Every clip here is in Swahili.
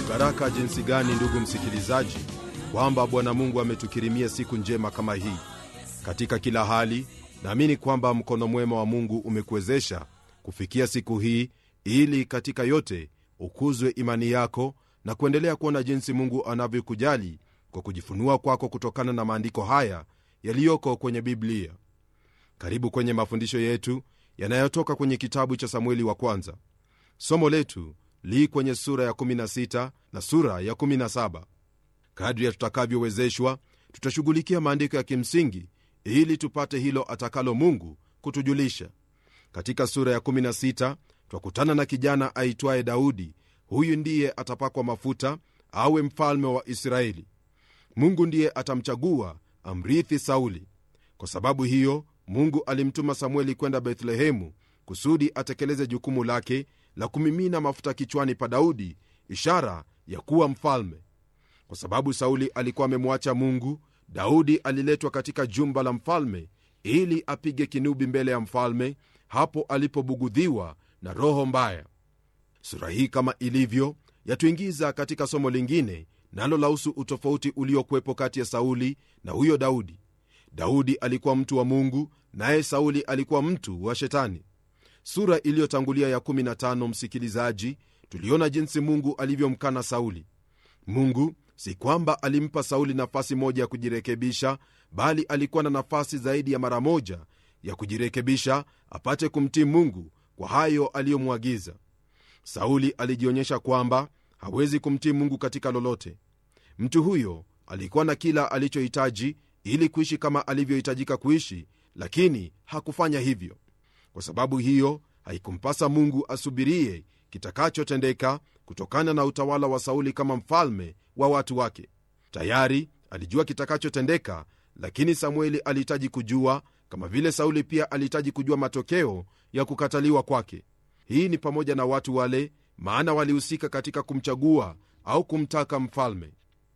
baraka jinsi gani ndugu msikilizaji kwamba bwana mungu ametukirimia siku njema kama hii katika kila hali naamini kwamba mkono mwema wa mungu umekuwezesha kufikia siku hii ili katika yote ukuzwe imani yako na kuendelea kuona jinsi mungu anavyokujali kwa kujifunua kwako kutokana na maandiko haya yaliyoko kwenye biblia karibu kwenye mafundisho yetu yanayotoka kwenye kitabu cha samueli wa kwanza somo letu li kwenye sura ya 16 na sura ya 17 kadri ya tutakavyowezeshwa tutashughulikia maandiko ya kimsingi ili tupate hilo atakalo mungu kutujulisha katika sura ya 16 twakutana na kijana aitwaye daudi huyu ndiye atapakwa mafuta awe mfalme wa israeli mungu ndiye atamchagua amrithi sauli kwa sababu hiyo mungu alimtuma samueli kwenda bethlehemu kusudi atekeleze jukumu lake la kumimina mafuta kichwani pa daudi ishara ya kuwa mfalme kwa sababu sauli alikuwa amemwacha mungu daudi aliletwa katika jumba la mfalme ili apige kinubi mbele ya mfalme hapo alipobugudhiwa na roho mbaya sura hii kama ilivyo yatuingiza katika somo lingine nalo lahusu utofauti uliokuwepo kati ya sauli na huyo daudi daudi alikuwa mtu wa mungu naye sauli alikuwa mtu wa shetani sura iliyotangulia ya 15 msikilizaji tuliona jinsi mungu alivyomkana sauli mungu si kwamba alimpa sauli nafasi moja ya kujirekebisha bali alikuwa na nafasi zaidi ya mara moja ya kujirekebisha apate kumtii mungu kwa hayo aliyomwagiza sauli alijionyesha kwamba hawezi kumtii mungu katika lolote mtu huyo alikuwa na kila alichohitaji ili kuishi kama alivyohitajika kuishi lakini hakufanya hivyo kwa sababu hiyo haikumpasa mungu asubirie kitakachotendeka kutokana na utawala wa sauli kama mfalme wa watu wake tayari alijua kitakachotendeka lakini samueli alihitaji kujua kama vile sauli pia alihitaji kujua matokeo ya kukataliwa kwake hii ni pamoja na watu wale maana walihusika katika kumchagua au kumtaka mfalme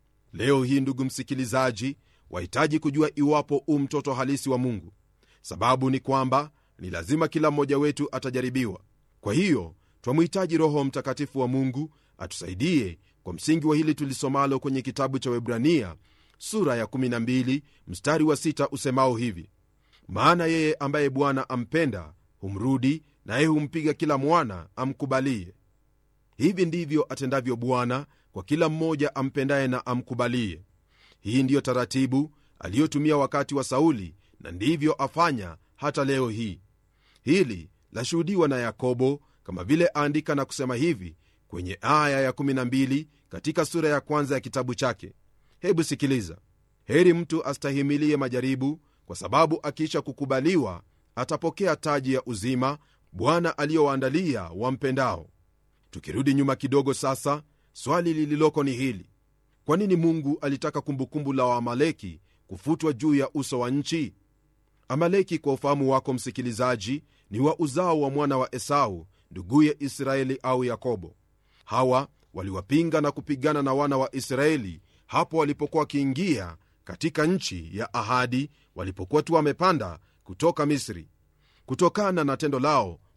leo hii ndugu msikilizaji wahitaji kujua iwapo u mtoto halisi wa mungu sababu ni kwamba ni lazima kila mmoja wetu atajaribiwa kwa hiyo twamhitaji roho mtakatifu wa mungu atusaidie kwa msingi wa hili tulisomalo kwenye kitabu cha webrania sura ya 12 mstari wa 6 usemao hivi maana yeye ambaye bwana ampenda humrudi naye humpiga kila mwana amkubalie hivi ndivyo atendavyo bwana kwa kila mmoja ampendaye na amkubalie hii ndiyo taratibu aliyotumia wakati wa sauli na ndivyo afanya hata leo hii hili lashuhudiwa na yakobo kama vile aandika na kusema hivi kwenye aya ya12 katika sura ya kwanza ya kitabu chake hebu sikiliza heri mtu astahimilie majaribu kwa sababu akiisha kukubaliwa atapokea taji ya uzima bwana aliyowaandalia wampendao tukirudi nyuma kidogo sasa swali lililoko ni hili kwa nini mungu alitaka kumbukumbu la waamaleki kufutwa juu ya uso wa nchi amaleki kwa ufahamu wako msikilizaji ni wa uzao wa mwana wa esau nduguye israeli au yakobo hawa waliwapinga na kupigana na wana wa israeli hapo walipokuwa wakiingia katika nchi ya ahadi walipokuwa tu wamepanda kutoka misri kutokana na tendo lao